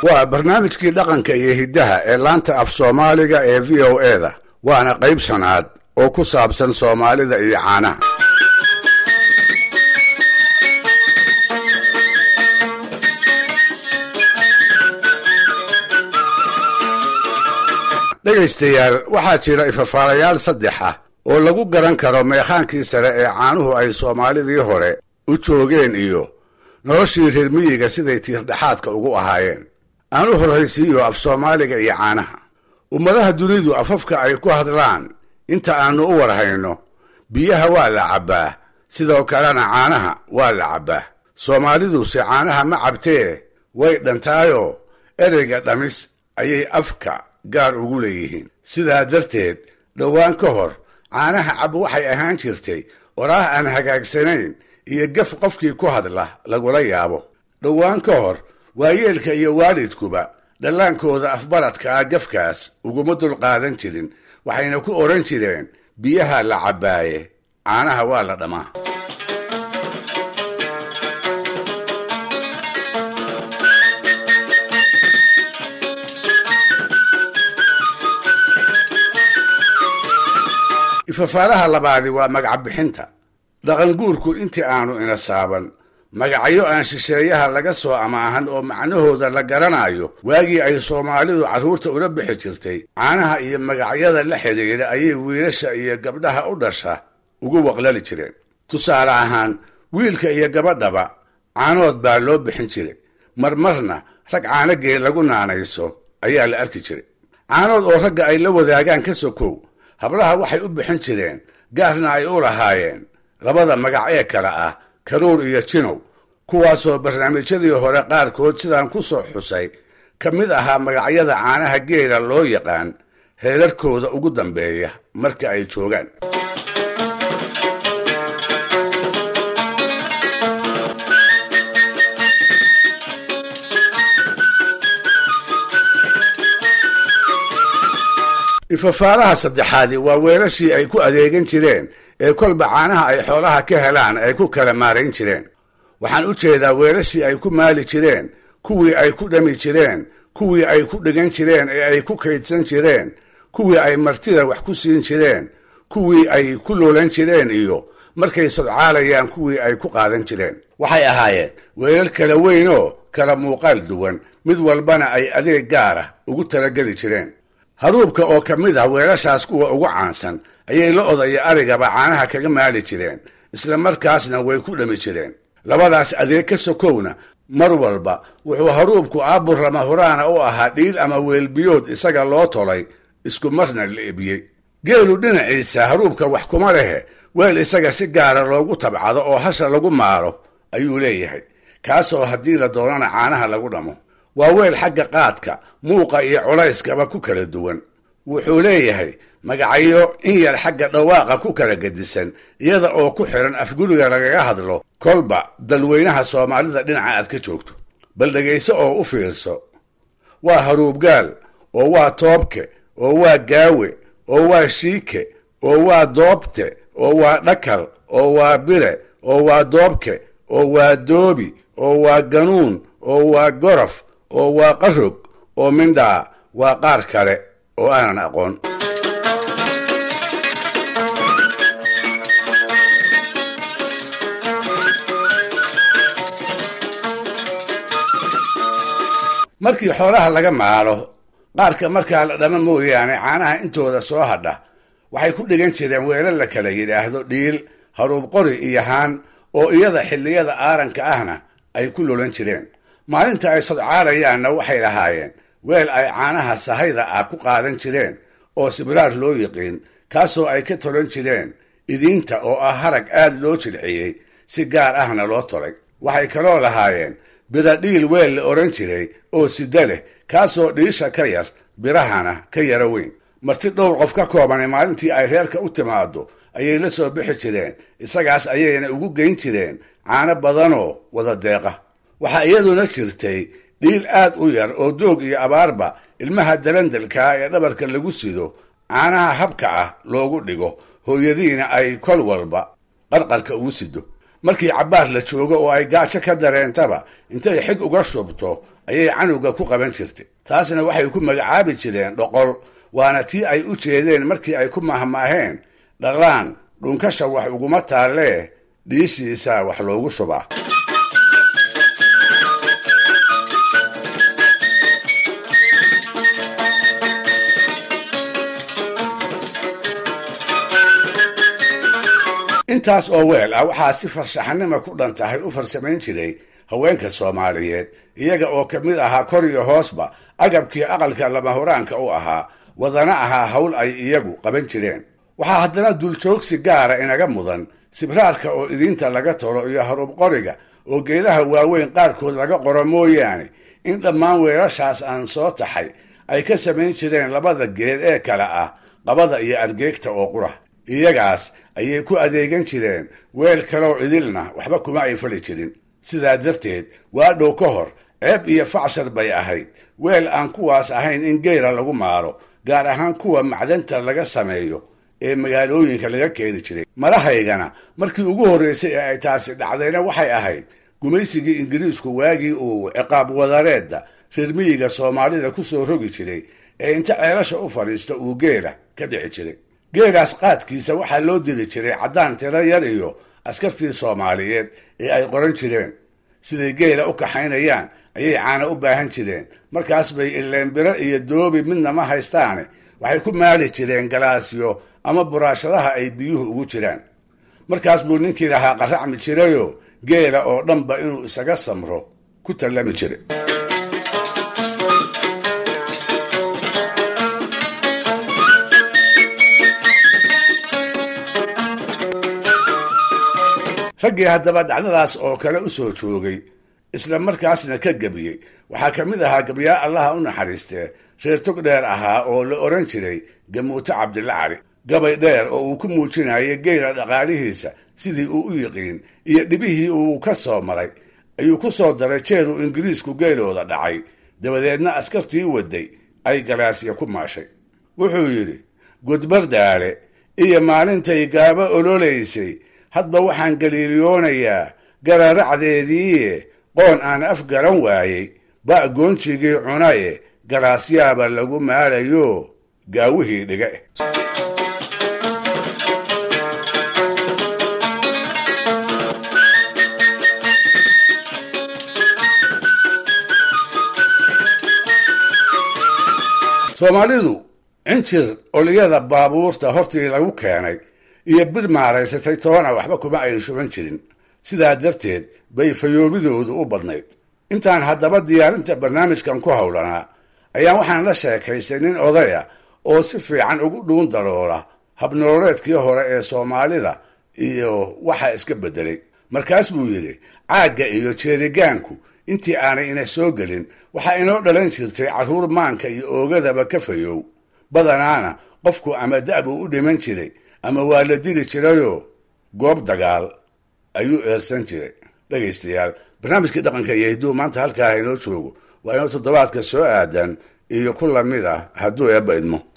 waa barnaamijkii dhaqanka iyo hiddaha ee laanta af soomaaliga ee v o e da waana qayb shanaad oo ku saabsan soomaalida iyo caanaha dhegaystayaal waxaa jira ifafaalayaal saddex ah oo lagu garan karo meekhaankii sare ee caanuhu ay soomaalidii hore u joogeen iyo noloshii reer miyiga siday tiirdhexaadka ugu ahaayeen aan u horraysiiyo af soomaaliga iyo caanaha ummadaha dunidu afafka ay ku hadlaan inta aannu u warhayno biyaha waa la cabbaa sidoo kalena caanaha waa la cabbaa soomaaliduse caanaha ma cabtee way dhantaayoo ereyga dhamis ayay afka gaar ugu leeyihiin sidaa darteed dhowaan ka hor caanaha cab waxay ahaan jirtay oraah aan hagaagsanayn iyo gaf qofkii ku hadla lagula yaabo dhowaan ka hor waayeelka iyo waalidkuba dhallaankooda afbaradka ah gafkaas uguma dulqaadan jirin waxayna ku odhan jireen biyaha la cabbaaye caanaha waa la dhammaa ifafaalaha labaadi waa magac bixinta dhaqanguurku intii aanu ina saaban magacyo aan shisheeyaha laga soo amaahan oo macnahooda la garanayo waagii ay soomaalidu carruurta ula bixi jirtay caanaha iyo magacyada la xidhiidha ayay wiilasha iyo gabdhaha u dhasha ugu waqlali jireen tusaale ahaan wiilka iyo gabadhaba caanood baa loo bixin jiray marmarna rag caanogee lagu naanayso ayaa la arki jiray caanood oo ragga ay la wadaagaan ka sokow hablaha waxay u bixin jireen gaarna ay u lahaayeen labada magac ee kale ah karuur iyo jinow kuwaasoo barnaamijyadii hore qaarkood sidaan ku soo xusay ka mid ahaa magacyada caanaha geela loo yaqaan heerarkooda ugu dambeeya marka ay joogaan ifafaalaha saddexaadi waa weelashii ay ku adeegan jireen ee kolba caanaha ay xoolaha ka helaan ay ku kala maarayn jireen waxaan u jeedaa weelashii ay ku maali jireen kuwii ay ku dhami jireen kuwii ay ku dhigan jireen ee ay ku kaydsan jireen kuwii ay martida wax ku siin jireen kuwii ay ku loolan jireen iyo markay sodcaalayaan kuwii ay ku qaadan jireen waxay ahaayeen weelal kala weyn oo kala muuqaal duwan mid walbana ay adeeg gaara ugu talageli jireen haruubka oo ka mid ah weelashaas kuwa ugu caansan ayay la odaya arigaba caanaha kaga maali jireen isla markaasna way ku dhami jireen labadaas adeeg ka sokowna mar walba wuxuu haruubku aabur lama huraana u ahaa dhiil ama weelbiyood isaga loo tolay isku marna la ebiyey geelu dhinaciisa haruubka wax kuma lehe weel isaga si gaara loogu tabcado oo hasha lagu maaro ayuu leeyahay kaasoo haddii la doonana caanaha lagu dhamo waa weel xagga qaadka muuqa iyo culayskaba ku kala duwan wuxuu leeyahay magacyo in yar xagga dhawaaqa ku kala gedisan iyada oo ku xiran afguriga lagaga hadlo kolba dalweynaha soomaalida dhinaca aad ka joogto bal dhegayso oo u fiirso waa haruubgaal oo waa toobke oo waa gaawe oo waa shiike oo waa doobte oo waa dhakal oo waa bire oo waa doobke oo waa doobi oo waa ganuun oo waa gorof oo waa qarog oo mindhaa waa qaar kale oo aanan aqoon markii xoolaha laga maalo qaarka markaa la dhama mooyaane caanaha intooda soo hadha waxay ku dhigan jireen weelal la kala yidhaahdo dhiil haruub qori iyo haan oo iyada xilliyada aaranka ahna ay ku lolan jireen maalinta ay sodcaalayaanna waxay lahaayeen weel ay caanaha sahayda ah ku qaadan jireen oo sibraar loo yiqiin kaasoo ay ka tolan jireen idiinta oo ah harag aad loo jilciyey si gaar ahna loo tolay waxay kaloo lahaayeen bira dhiil weel la odhan jiray oo sida leh kaasoo dhiisha ka yar birahana ka yaro weyn marti dhowr qof ka koobane maalintii ay reerka u timaado ayay la soo bixi jireen isagaas ayayna ugu geyn jireen caano badanoo wada deeqa waxaa iyaduna jirtay dhiil aad u yar oo doog iyo abaarba ilmaha dalandalkaa ee dhabarka lagu sido caanaha habka ah loogu dhigo hooyadiina ay kol walba qarqarka ugu sido markii cabbaar la joogo oo ay gaajo ka dareentaba intay xig uga shubto ayay canuga ku qaban jirtay taasna waxay ku magacaabi jireen dhoqol waana tii ay u jeedeen markii ay ku mahmaaheen dhallaan dhunkasha wax uguma taallee dhiishiisa wax loogu shubaa intaas oo weel ah waxaa si farshaxanima ku dhan tahay u farsamayn jiray haweenka soomaaliyeed iyaga oo ka mid ahaa kor iyo hoosba agabkii aqalka lamahuraanka u ahaa wadana ahaa hawl ay iyagu qaban jireen waxaa haddana duljoogsi gaara inaga mudan sibraarka oo idiinta laga tolo iyo harub qoriga oo geedaha waaweyn qaarkood laga qoro mooyaane in dhammaan weelashaas aan soo taxay ay ka samayn jireen labada geed ee kale ah qabada iyo argeegta oo qura iyagaas ayay ku adeegan jireen weel kaleoo idilna waxba kuma ay fali jirin sidaa darteed waa dhow ka hor ceeb iyo facshar bay ahayd weel aan kuwaas ahayn in geyra lagu maaro gaar ahaan kuwa macdanta laga sameeyo ee magaalooyinka laga keeni jiray malahaygana markii ugu horreysay ee ay taasi dhacdayna waxay ahayd gumaysigii ingiriisku waagii uu ciqaab wadareedda reermiyiga soomaalida ku soo rogi jiray ee inta ceelasha u fadhiisto uu geela ka dhici jiray geelaas qaadkiisa waxaa loo diri jiray caddaan tiro yar iyo askartii soomaaliyeed ee ay qoran jireen siday geela u kaxaynayaan ayay caana u baahan jireen markaas bay ileenbiro iyo doobi midna ma haystaane waxay ku maali jireen galaasyo ama buraashadaha ay biyuhu ugu jiraan markaas buu ninkii lahaa qaracmi jirayoo geela oo dhanba inuu isaga samro ku tallami jiray raggii haddaba dhacdadaas oo kale u soo joogay isla markaasna ka gebiyey waxaa ka mid ahaa gebyaa allaha u naxariistee reer tog dheer ahaa oo la odhan jiray gamuuto cabdilla cali gabay dheer oo uu ku muujinayay geyla dhaqaalihiisa sidii uu u yiqiin iyo dhibihii uu ka soo maray ayuu ku soo daray jeer uu ingiriisku geelooda dhacay dabadeedna askartii waday ay galaasya ku maashay wuxuu yidhi gudbardaale iyo maalintay gaabo ololaysay hadba waxaan galiiliyoonayaa gararacdeediiye qoon aan af garan waayey ba' goonjigii cunaye galaasyaaba lagu maalayo gaawihii dhiga soomaalidu cinjir oliyada baabuurta hortii lagu keenay iyo bir maaraysatay toona waxba kuma ay shuban jirin sidaa darteed bay fayoobidoodu u badnayd intaan haddaba diyaarinta barnaamijkan ku howlanaa ayaan waxaan la sheekaystay nin odaya oo si fiican ugu dhuun daroola habnololeedkii hore ee soomaalida iyo waxa iska beddelay markaas buu yidhi caagga iyo jeerigaanku intii aanay ina soo gelin waxaa inoo dhalan jirtay carruur maanka iyo oogadaba ka fayow badanaana qofku ama da'buu u dhiman jiray ama waa la dili jirayoo goob dagaal ayuu eersan jiray dhegaystayaal barnaamijkii dhaqanka iyo hidduu maanta halkaa inoo joogo waa inuu toddobaadka soo aadan iyo ku lamid ah hadduu eebba idmo